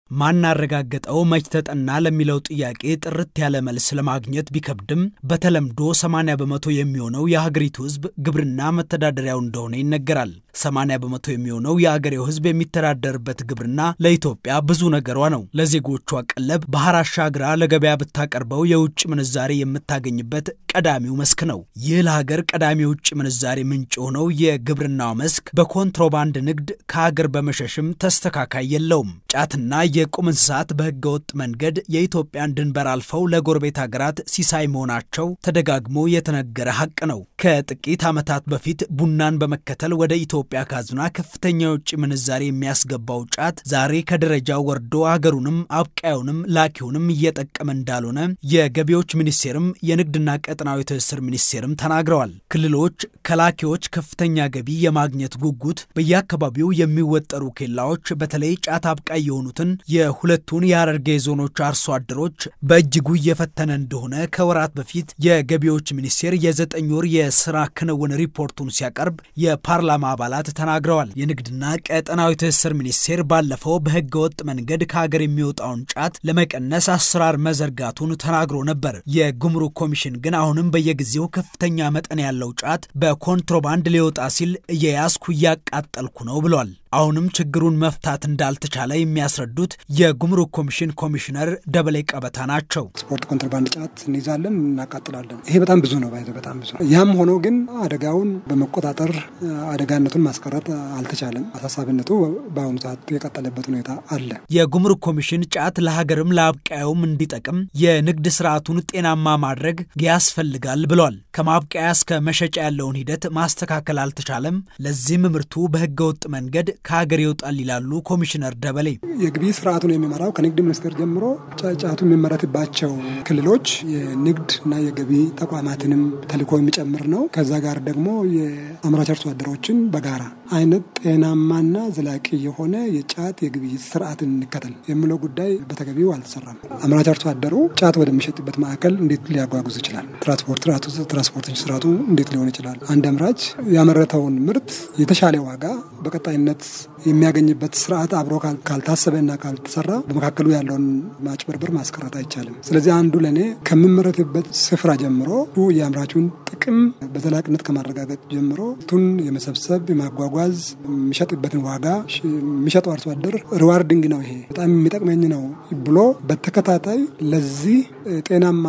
ማን አረጋገጠው መች ተጠና ለሚለው ጥያቄ ጥርት ያለ መልስ ለማግኘት ቢከብድም በተለምዶ 80 በመቶ የሚሆነው የሀገሪቱ ሕዝብ ግብርና መተዳደሪያው እንደሆነ ይነገራል። 80 በመቶ የሚሆነው የአገሬው ሕዝብ የሚተዳደርበት ግብርና ለኢትዮጵያ ብዙ ነገሯ ነው። ለዜጎቿ ቀለብ ባህር አሻግራ ለገበያ ብታቀርበው የውጭ ምንዛሬ የምታገኝበት ቀዳሚው መስክ ነው። ይህ ለሀገር ቀዳሚ የውጭ ምንዛሬ ምንጭ የሆነው የግብርናው መስክ በኮንትሮባንድ ንግድ ከሀገር በመሸሽም ተስተካካይ የለውም። ጫትና የቁም እንስሳት በህገ ወጥ መንገድ የኢትዮጵያን ድንበር አልፈው ለጎረቤት ሀገራት ሲሳይ መሆናቸው ተደጋግሞ የተነገረ ሀቅ ነው። ከጥቂት ዓመታት በፊት ቡናን በመከተል ወደ ኢትዮጵያ ካዝና ከፍተኛ የውጭ ምንዛሬ የሚያስገባው ጫት ዛሬ ከደረጃው ወርዶ አገሩንም አብቃዩንም ላኪውንም እየጠቀመ እንዳልሆነ የገቢዎች ሚኒስቴርም የንግድና ቀጠናዊ ትስስር ሚኒስቴርም ተናግረዋል። ክልሎች ከላኪዎች ከፍተኛ ገቢ የማግኘት ጉጉት በየአካባቢው የሚወጠሩ ኬላዎች በተለይ ጫት አብቃይ የሆኑትን የሁለቱን የሐረርጌ ዞኖች አርሶ አደሮች በእጅጉ እየፈተነ እንደሆነ ከወራት በፊት የገቢዎች ሚኒስቴር የዘጠኝ ወር የስራ ክንውን ሪፖርቱን ሲያቀርብ የፓርላማ አባላት ተናግረዋል። የንግድና ቀጠናዊ ትስስር ሚኒስቴር ባለፈው በህገ ወጥ መንገድ ከሀገር የሚወጣውን ጫት ለመቀነስ አሰራር መዘርጋቱን ተናግሮ ነበር። የጉምሩክ ኮሚሽን ግን አሁንም በየጊዜው ከፍተኛ መጠን ያለው ጫት በኮንትሮባንድ ሊወጣ ሲል እየያዝኩ እያቃጠልኩ ነው ብሏል። አሁንም ችግሩን መፍታት እንዳልተቻለ የሚያስረዱት የጉምሩክ ኮሚሽን ኮሚሽነር ደበሌ ቀበታ ናቸው። ስፖርት ኮንትሮባንድ ጫት እንይዛለን፣ እናቃጥላለን። ይሄ በጣም ብዙ ነው፣ ባይዘ በጣም ብዙ። ያም ሆኖ ግን አደጋውን በመቆጣጠር አደጋነቱን ማስቀረት አልተቻለም። አሳሳቢነቱ በአሁኑ ሰዓት የቀጠለበት ሁኔታ አለ። የጉምሩክ ኮሚሽን ጫት ለሀገርም ለአብቃዩም እንዲጠቅም የንግድ ስርዓቱን ጤናማ ማድረግ ያስፈልጋል ብሏል። ከማብቃያ እስከ መሸጫ ያለውን ሂደት ማስተካከል አልተቻለም። ለዚህም ምርቱ በህገወጥ መንገድ ከሀገር ይወጣል ይላሉ ኮሚሽነር ደበሌ። የግብይት ስርዓቱን የሚመራው ከንግድ ሚኒስቴር ጀምሮ ጫቱ የሚመረትባቸው ክልሎች የንግድ እና የገቢ ተቋማትንም ተልዕኮ የሚጨምር ነው። ከዛ ጋር ደግሞ የአምራች አርሶ አደሮችን በጋራ አይነት ጤናማና ዘላቂ የሆነ የጫት የግብይት ስርዓትን እንከተል የሚለው ጉዳይ በተገቢው አልተሰራም። አምራች አርሶ አደሩ ጫት ወደሚሸጥበት ማዕከል እንዴት ሊያጓጉዝ ይችላል? ትራንስፖርት ትራንስፖርቴሽን ስርዓቱ እንዴት ሊሆን ይችላል? አንድ አምራች ያመረተውን ምርት የተሻለ ዋጋ በቀጣይነት የሚያገኝበት ስርዓት አብሮ ካልታሰበና ካልተሰራ በመካከሉ ያለውን ማጭበርበር ማስቀረት አይቻልም። ስለዚህ አንዱ ለእኔ ከሚመረትበት ስፍራ ጀምሮ የአምራቹን ጥቅም በዘላቂነት ከማረጋገጥ ጀምሮ ቱን የመሰብሰብ የማጓጓዝ የሚሸጥበትን ዋጋ የሚሸጠው አርሶ አደር ሪዋርዲንግ ነው፣ ይሄ በጣም የሚጠቅመኝ ነው ብሎ በተከታታይ ለዚህ ጤናማ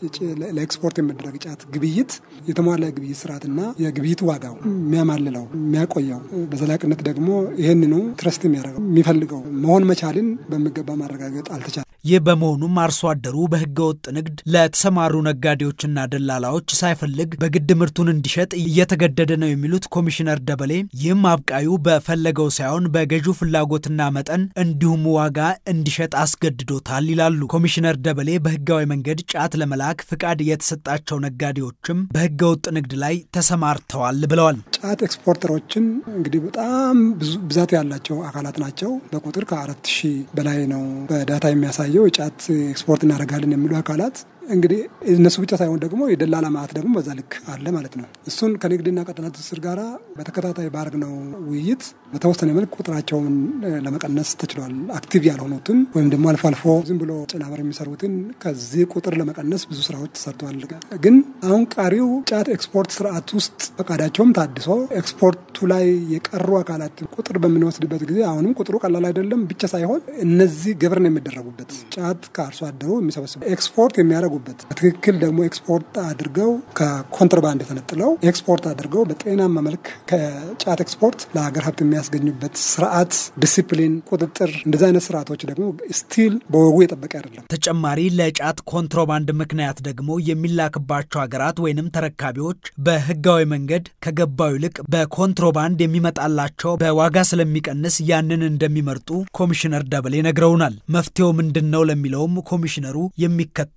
ለኤክስፖርት የሚደረግ ጫት ግብይት የተሟላ የግብይት ስርዓትና የግብይት ዋጋው የሚያማልለው የሚያቆየው በዘላቂነት ደግሞ ይህንኑ ትረስት የሚያደርገው የሚፈልገው መሆን መቻልን በሚገባ ማረጋገጥ አልተቻለም። ይህ በመሆኑም አርሶ አደሩ በህገ ወጥ ንግድ ለተሰማሩ ነጋዴዎችና ደላላዎች ሳይፈልግ በግድ ምርቱን እንዲሸጥ እየተገደደ ነው የሚሉት ኮሚሽነር ደበሌ ይህም አብቃዩ በፈለገው ሳይሆን በገዢው ፍላጎትና መጠን እንዲሁም ዋጋ እንዲሸጥ አስገድዶታል ይላሉ። ኮሚሽነር ደበሌ በህጋዊ መንገድ ጫት ለመላክ ፍቃድ የተሰጣቸው ነጋዴዎችም በህገ ወጥ ንግድ ላይ ተሰማርተዋል ብለዋል። ጫት ኤክስፖርተሮችን እንግዲህ በጣም ብዙ ብዛት ያላቸው አካላት ናቸው። በቁጥር ከአራት ሺህ በላይ ነው በዳታ የሚያሳየው የጫት ኤክስፖርት እናደርጋለን የሚሉ አካላት እንግዲህ እነሱ ብቻ ሳይሆን ደግሞ የደላላ ማዕት ደግሞ በዛ ልክ አለ ማለት ነው። እሱን ከንግድና ቀጠና ትስስር ጋር በተከታታይ ባደረግነው ውይይት በተወሰነ መልክ ቁጥራቸውን ለመቀነስ ተችሏል። አክቲቭ ያልሆኑትን ወይም ደግሞ አልፎ አልፎ ዝም ብሎ ጭናበር የሚሰሩትን ከዚህ ቁጥር ለመቀነስ ብዙ ስራዎች ተሰርተዋል። ግን አሁን ቀሪው ጫት ኤክስፖርት ስርዓት ውስጥ ፈቃዳቸውም ታድሶ ኤክስፖርቱ ላይ የቀሩ አካላት ቁጥር በምንወስድበት ጊዜ አሁንም ቁጥሩ ቀላል አይደለም ብቻ ሳይሆን እነዚህ ግብርን የሚደረጉበት ጫት ከአርሶ አደሩ የሚሰበስቡ ኤክስፖርት የሚያደርጉ በትክክል ደግሞ ኤክስፖርት አድርገው ከኮንትሮባንድ ተነጥለው ኤክስፖርት አድርገው በጤናማ መልክ ከጫት ኤክስፖርት ለሀገር ሀብት የሚያስገኙበት ስርዓት፣ ዲሲፕሊን፣ ቁጥጥር እንደዚ አይነት ስርዓቶች ደግሞ ስቲል በወጉ የጠበቀ አይደለም። ተጨማሪ ለጫት ኮንትሮባንድ ምክንያት ደግሞ የሚላክባቸው ሀገራት ወይንም ተረካቢዎች በህጋዊ መንገድ ከገባው ይልቅ በኮንትሮባንድ የሚመጣላቸው በዋጋ ስለሚቀንስ ያንን እንደሚመርጡ ኮሚሽነር ደበሌ ነግረውናል። መፍትሄው ምንድን ነው ለሚለውም ኮሚሽነሩ የሚከተለውን ብለዋል።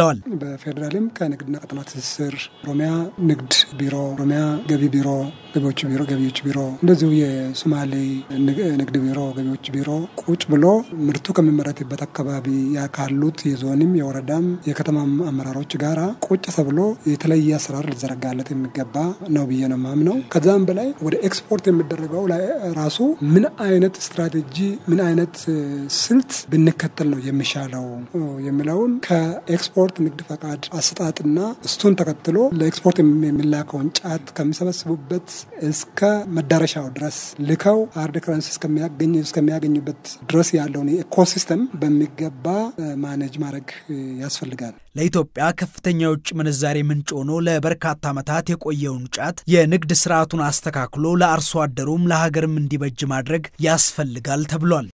ብለዋል። በፌዴራልም ከንግድና ቀጠና ትስስር ኦሮሚያ ንግድ ቢሮ፣ ኦሮሚያ ገቢ ቢሮ፣ ገቢዎች ቢሮ ገቢዎች ቢሮ እንደዚሁ የሶማሌ ንግድ ቢሮ፣ ገቢዎች ቢሮ ቁጭ ብሎ ምርቱ ከሚመረትበት አካባቢ ካሉት የዞንም የወረዳም የከተማም አመራሮች ጋራ ቁጭ ተብሎ የተለየ አሰራር ሊዘረጋለት የሚገባ ነው ብዬ ነው ማምነው። ከዛም በላይ ወደ ኤክስፖርት የሚደረገው ላይ ራሱ ምን አይነት ስትራቴጂ ምን አይነት ስልት ብንከተል ነው የሚሻለው የሚለውን ከኤክስፖርት ንግድ ፈቃድ አሰጣጥና እሱን ተከትሎ ለኤክስፖርት የሚላከውን ጫት ከሚሰበስቡበት እስከ መዳረሻው ድረስ ልከው ሃርድ ከረንሲ እስከሚያገኙበት ድረስ ያለውን ኢኮሲስተም በሚገባ ማኔጅ ማድረግ ያስፈልጋል። ለኢትዮጵያ ከፍተኛ የውጭ ምንዛሬ ምንጭ ሆኖ ለበርካታ ዓመታት የቆየውን ጫት የንግድ ስርዓቱን አስተካክሎ ለአርሶ አደሩም ለሀገርም እንዲበጅ ማድረግ ያስፈልጋል ተብሏል።